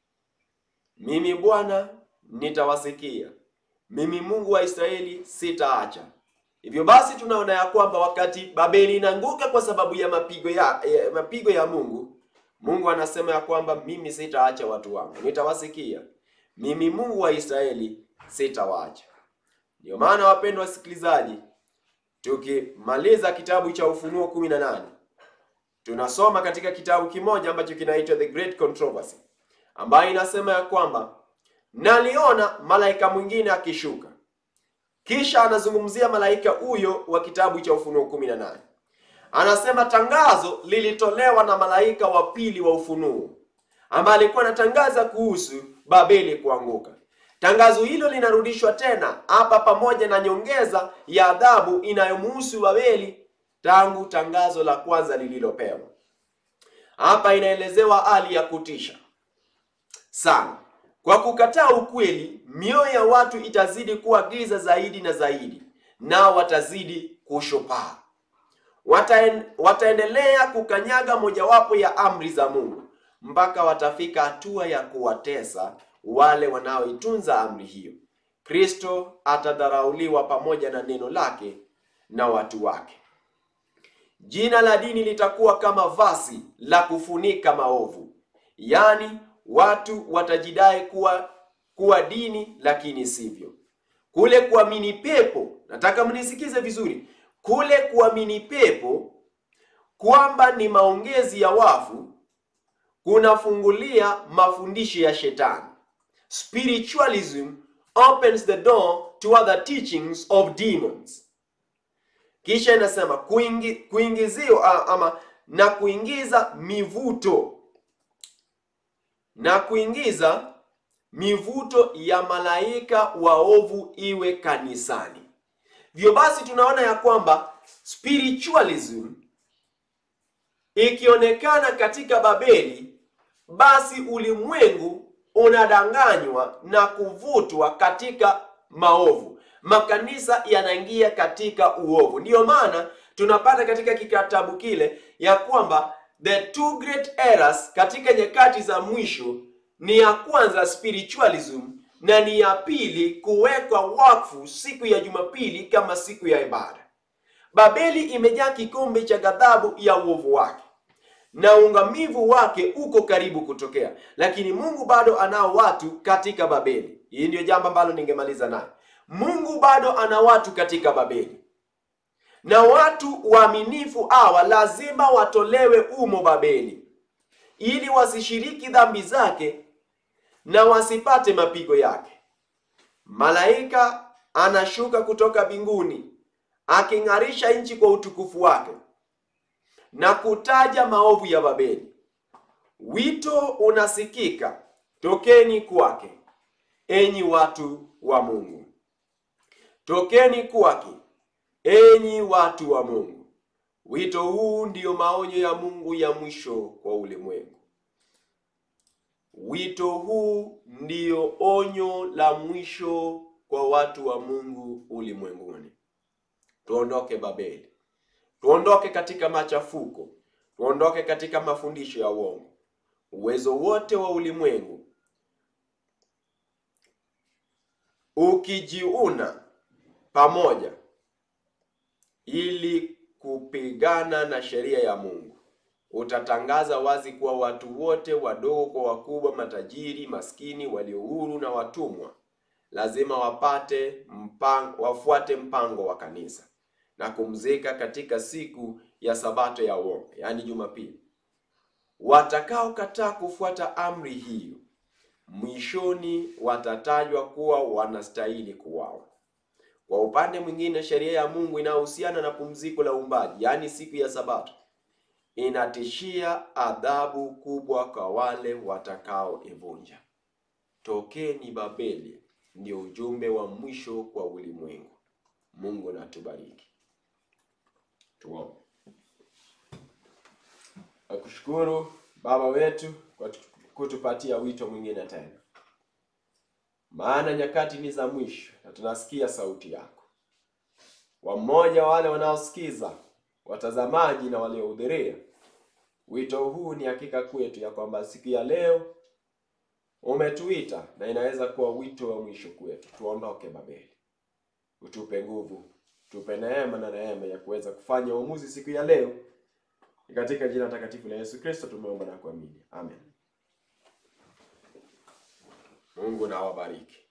Mimi Bwana nitawasikia, mimi Mungu wa Israeli sitaacha. Hivyo basi tunaona ya kwamba wakati Babeli inaanguka kwa sababu ya mapigo ya, ya mapigo ya Mungu, Mungu anasema ya kwamba mimi sitaacha watu wangu, nitawasikia. Mimi Mungu wa Israeli sitawaacha. Ndio maana wapendwa wasikilizaji, tukimaliza kitabu cha Ufunuo 18 tunasoma katika kitabu kimoja ambacho kinaitwa The Great Controversy, ambayo inasema ya kwamba naliona malaika mwingine akishuka. Kisha anazungumzia malaika huyo wa kitabu cha Ufunuo 18, anasema tangazo lilitolewa na malaika wa pili wa Ufunuo ambaye alikuwa anatangaza kuhusu Babeli kuanguka. Tangazo hilo linarudishwa tena hapa pamoja na nyongeza ya adhabu inayomhusu Babeli tangu tangazo la kwanza lililopewa. Hapa inaelezewa hali ya kutisha sana. Kwa kukataa ukweli, mioyo ya watu itazidi kuwa giza zaidi na zaidi, nao watazidi kushopaa. Wataen, wataendelea kukanyaga mojawapo ya amri za Mungu mpaka watafika hatua ya kuwatesa wale wanaoitunza amri hiyo. Kristo atadharauliwa pamoja na neno lake na watu wake. Jina la dini litakuwa kama vasi la kufunika maovu, yaani watu watajidai kuwa kuwa dini lakini sivyo. Kule kuamini pepo, nataka mnisikize vizuri, kule kuamini pepo kwamba ni maongezi ya wafu kunafungulia mafundisho ya shetani. Spiritualism opens the door to other teachings of demons. Kisha inasema kuingi, kuingizio ama na kuingiza mivuto na kuingiza mivuto ya malaika waovu iwe kanisani. Vyo basi tunaona ya kwamba spiritualism ikionekana katika Babeli, basi ulimwengu unadanganywa na kuvutwa katika maovu, makanisa yanaingia katika uovu. Ndiyo maana tunapata katika kitabu kile ya kwamba the two great errors katika nyakati za mwisho ni ya kwanza spiritualism, na ni ya pili kuwekwa wakfu siku ya Jumapili kama siku ya ibada. Babeli imejaa kikombe cha ghadhabu ya uovu wake na ungamivu wake uko karibu kutokea, lakini Mungu bado anao watu katika Babeli. Hii ndio jambo ambalo ningemaliza nayo. Mungu bado ana watu katika Babeli, na watu waaminifu hawa lazima watolewe umo Babeli, ili wasishiriki dhambi zake na wasipate mapigo yake. Malaika anashuka kutoka mbinguni aking'arisha nchi kwa utukufu wake na kutaja maovu ya Babeli. Wito unasikika, tokeni kwake, enyi watu wa Mungu, tokeni kwake, enyi watu wa Mungu. Wito huu ndiyo maonyo ya Mungu ya mwisho kwa ulimwengu. Wito huu ndiyo onyo la mwisho kwa watu wa Mungu ulimwenguni. Tuondoke Babeli. Tuondoke katika machafuko, tuondoke katika mafundisho ya uongo. Uwezo wote wa ulimwengu ukijiuna pamoja ili kupigana na sheria ya Mungu, utatangaza wazi kuwa watu wote, wadogo kwa wakubwa, matajiri, maskini, walio huru na watumwa, lazima wapate mpango, wafuate mpango wa kanisa na kumzika katika siku ya sabato ya uongo, yaani Jumapili. Watakaokataa kufuata amri hiyo, mwishoni watatajwa kuwa wanastahili kuwawa. Kwa upande mwingine, sheria ya Mungu inayohusiana na pumziko la uumbaji, yaani siku ya sabato, inatishia adhabu kubwa kwa wale watakaoivunja. Tokeni Babeli, ndio ujumbe wa mwisho kwa ulimwengu. Mungu na tubariki. Tuombe. Nakushukuru Baba wetu kwa kutupatia wito mwingine tena, maana nyakati ni za mwisho na tunasikia sauti yako. Wamoja wale wanaosikiza, watazamaji na waliohudhuria, wito huu ni hakika kwetu ya kwamba siku ya leo umetuita na inaweza kuwa wito wa mwisho kwetu. Tuondoke Babeli, utupe nguvu tupe neema na neema ya kuweza kufanya uamuzi siku ya leo. Ni katika jina takatifu la Yesu Kristo tumeomba na kuamini, amen. Mungu na awabariki.